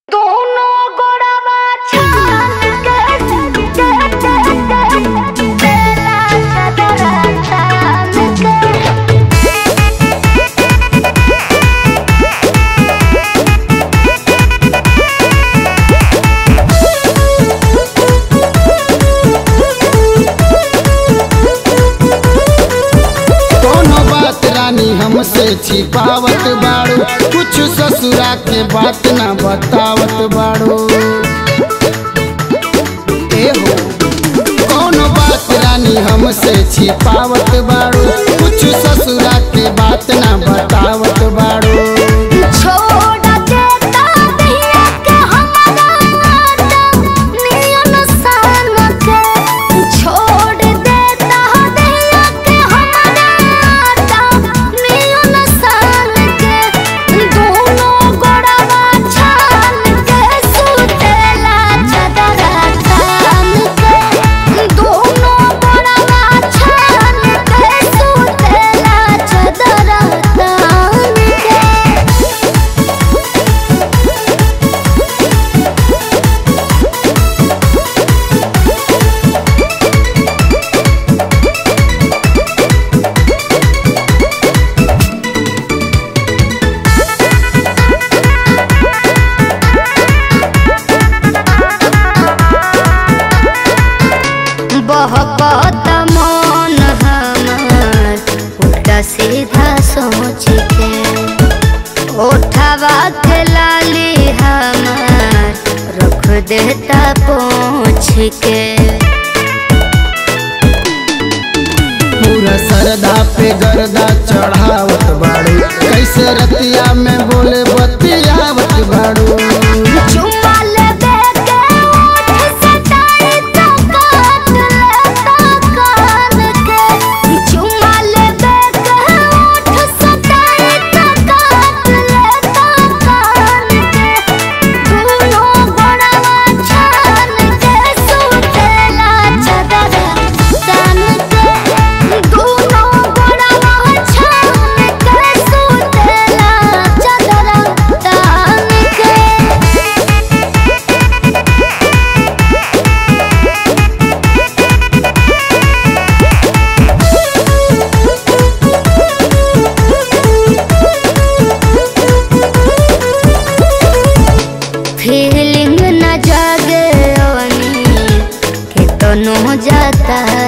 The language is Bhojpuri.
दोनों गोड़वा छान के तेरा चदरा छान के कोनो बात रानी हमसे छिपावत बाड़ू कुछ ससुरा के बात ना बतावत बाड़ू ए हो कोनो बात रानी हमसे छिपावत बाड़ू कुछ ससुरा के बात ना बतावत बाड़ू छोड़ देता दिया के हमारा नाता नियन सान के छोड़ देता दिया के हमारा नाता नियन सान के दोनों गोड़वा छान के सुतेला चदरा छान के दोनों गोड़वा छान के सुतेला चदरा छान के बहकत मन हमार उल्टा सीधा सोच के उठावा के लाली हमार रख देता पोछ के पूरा सरदा पे गर्दा चढ़ावत बाड़ू कैसे रतिया में बोले बतियावत बाड़ू चुम्मा लेबे के ओठ सटाई तो काट लेता कान के चुम्मा लेबे के ओठ सटाई तो काट लेता कान के दोनों गोड़वा छान के सुतेला चदरा तान के दोनों गोड़वा छान के सुतेला चदरा तान के फीलिंग न जागे ओनी के तनो जाता